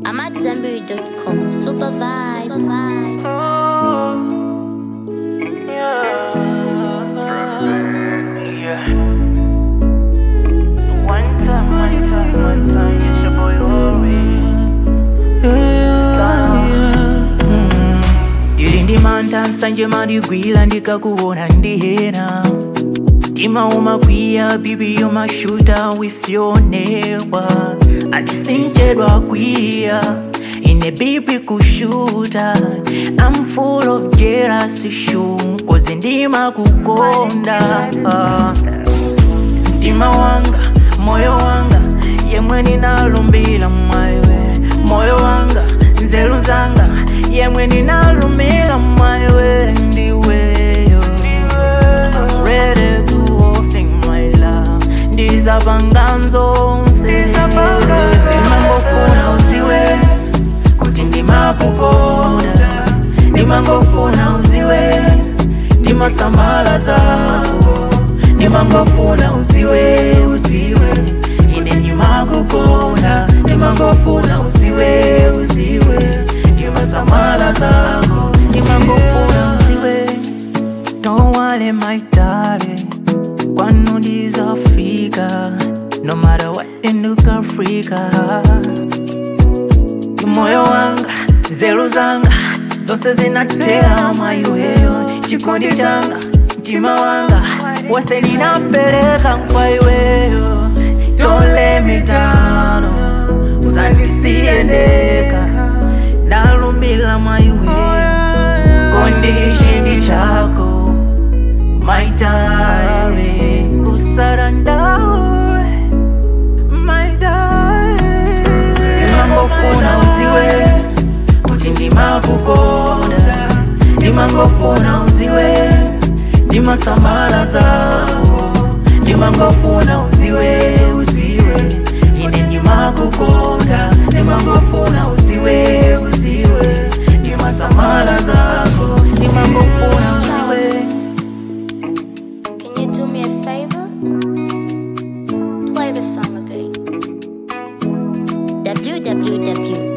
I'm at Zenberry.com. Super vibes. Yeah. One time, one time, one time, it's your boy Ori. ndilindimanta nsanje mandigwira ndikakuona ndihena mtima umakwiya bibi umashuta with your neighbor andisinjedwa kwiya ine bibi kushuta I'm full of jealousy shum kozi ndimakukonda mtima wanga moyo wanga yemwe ninalumbira mwaiwe moyo wanga nzeru zanga yemwe ninalumbira mwaiwe ndiweyo I'm ready to offing my love ndizapanga nzonse ndimangofuna uziwe kuti ndimakukonda ndimangofuna uziwe ndimasamala zako ndimangofuna uziwe uziwe ine ndimakukonda ndimangofuna uziwe uziwe ndimasamala zako ndimangofuna uziwe don't worry my darling kwanu ndizafika no matter what enduka afrika moyo wanga nzeru zanga zonse zinatera mwaiweyo chikondi changa mtima wanga wose ninapeleka kwaiweyo don't let me down usandisiendeka ndalumbila mwaiweyo kondishindi chako my darling usarandawe my darling ndimangofuna uziwe kuti ndimakukonda ndimangofuna uziwe ndimasamala zako ndimangofuna uziwe uziwe ine ndimakukonda ndimangofuna uziwe uziwe ndimasamala zako ndimangofuna uziwe Can you do me a favor? Play the song again. www